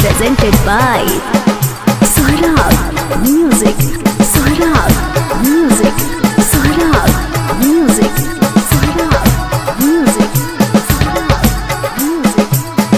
presented by Saurabh Music. Saurabh Music. Saurabh Music. Saurabh Music. Saurabh Music.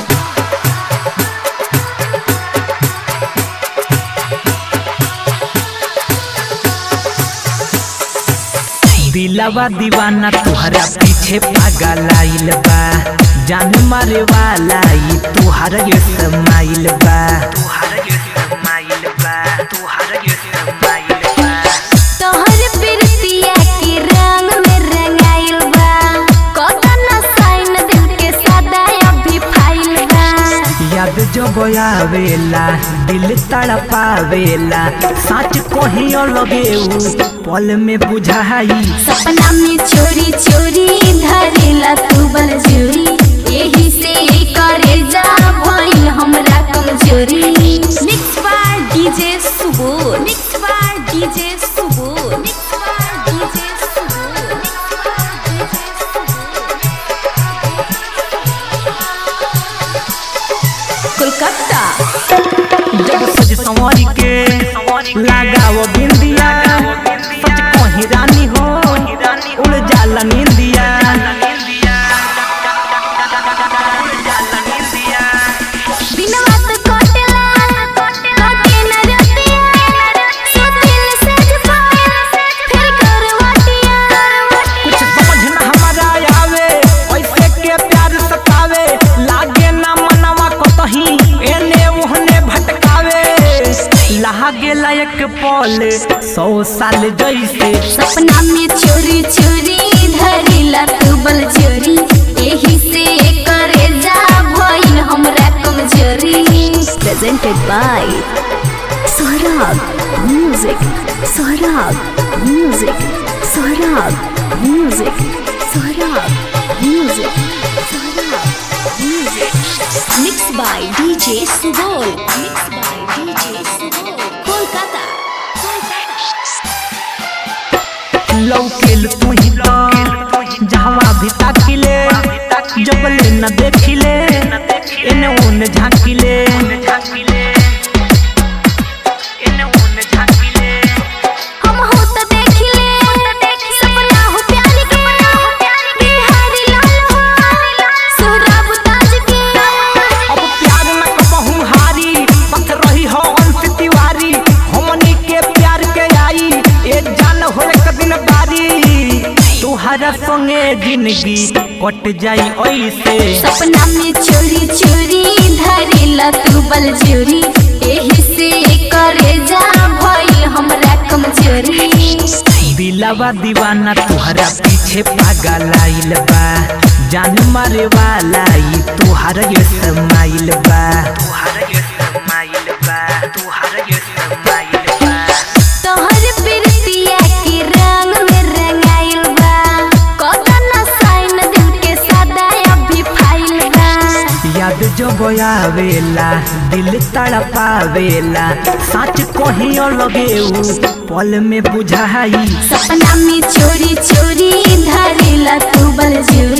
दिलवा दीवाना तुहरा पीछे पागल आइल बा जान मारे वाला ई तुहर ये समाइल बा तुहर ये समाइल बा तुहर ये समाइल बा तोहर प्रीतिया के रंग में रंगाइल बा कतन साइन दिल के सदा अभी फाइल बा याद जब आवेला दिल तड़पावेला सच कहियो लगे उ पल में बुझाई सपना में चोरी चोरी धरेला तू बल जोरी यही से करे जा भइल हमरा कमजोरी mix by DJ Subo mix by DJ Subo mix by DJ Subo mix by DJ Kolkata जब सज संवरी के लगाओ बिंदिया सच कही रानी हो उड़ जाला निंदिया बिनवा तो कोटला कोटे न रतिया सोतिल से जपा फिर करवटिया कुछ समझ न हमारा आवे ऐसे के प्यार सतावे लागे ना मनवा कतही एने ओहने भटकावे लागे लायक पल सौ साल जैसे सपना में चोरी चोरी धरिला तू बल चोरी यही से करे जा भइल हमरा कमजोरी presented by Saurabh Music Saurabh Music Saurabh Music Saurabh Music Saurabh Music Mixed by DJ Subol Mixed by DJ Subol Kolkata लौकेल तू ही तो जहवा भी ताकिले जबले न देखिले एने ओने झांकिले हम हो त देखिले सपना हो प्यार के बिहारी लाल हो सोहराब ताज के अब प्यार न कबहू हारी पथ रही हो अंश तिवारी हमनी के प्यार के आई ए जान हो एक दिन बारी तुहरा संगे जिंदगी कट जाई ऐसे सपना में चोरी चोरी धरिला तू बल चोरी यही से करे जा भइल हमरा कमजोरी दिलवा दीवाना तुहरा पीछे पागल आइल बा जान मारे वाला ई तुहर ये समाइल बा तुहर ये समाइल बा तुहर ये समाइल बा तोहर प्रीतिया के रंग में रंगाइल बा कतन साइन दिल के सदा अभी फाइल बा याद जब आवेला दिल तड़पावेला सच कहियो लगे उ पल में बुझाई सपना में चोरी चोरी धरिला तू बल जोरी